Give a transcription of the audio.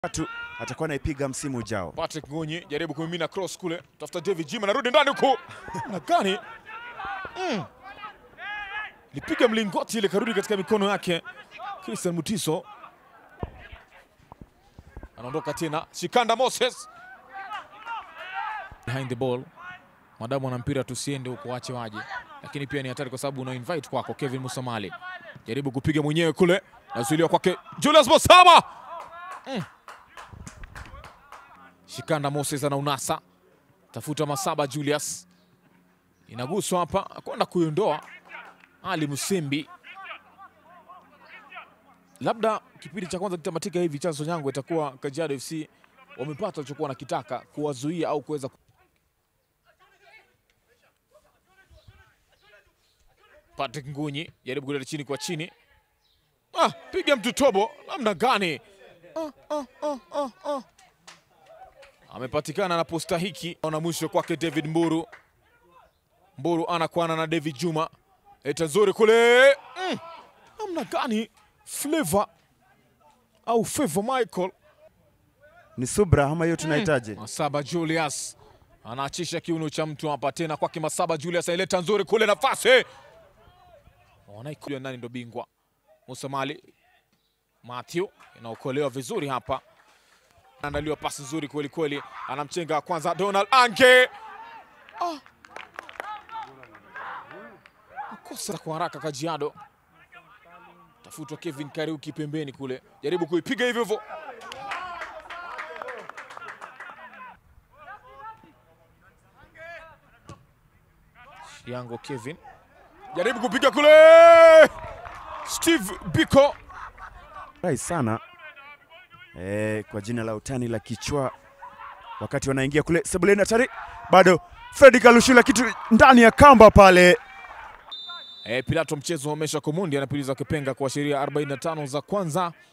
tatu atakuwa anaipiga msimu ujao. Patrick Ngunyi jaribu kumimina cross kule, tafuta David Jim anarudi ndani huko na gani mm. lipiga mlingoti ile karudi katika mikono yake. Christian Mutiso anaondoka tena, Shikanda Moses behind the ball, madamu ana mpira tusiende huko, wache waje, lakini pia ni hatari kwa sababu una invite kwako. Kevin Musamali jaribu kupiga mwenyewe kule, nazuiliwa kwake Julius Bosama mm. Shikanda Moses ana unasa tafuta Masaba Julius, inaguswa hapa, kwenda kuiondoa Ali Musimbi. Labda kipindi cha kwanza kitamatika hivi, chanzo changu itakuwa Kajiado FC wamepata walichokuwa wanakitaka, kuwazuia au kuweza Patrick Ngunyi jaribu kuleta chini kwa chini, ah, piga mtu tobo, namna gani? ah, ah, ah, ah, ah amepatikana na posta hiki na mwisho kwake David Mburu. Mburu anakwana na David Juma, eta nzuri kule mm. namna gani Flavor au Favor Michael Ni subra ama hiyo tunahitaji? Masaba Julius anaachisha kiuno cha mtu hapa tena kwake Masaba Julius aileta nzuri kule, nafasi wanaikuja nani ndo bingwa Musamali Matthew inaokolewa vizuri hapa andaliwa pasi nzuri kweli kweli, anamchenga kwanza Donald Ange. Ah. Kosa kwa haraka Kajiado, tafutwa Kevin Kariuki pembeni kule, jaribu kuipiga hivyo hivyo. Shiango Kevin jaribu kupiga kule, Steve Biko Rai sana e, kwa jina la utani la kichwa, wakati wanaingia kule sebuleni, hatari bado, Fredi Kalushula kitu ndani ya kamba pale. E, Pilato mchezo umesha kumundi anapuliza kipenga kuashiria 45 za kwanza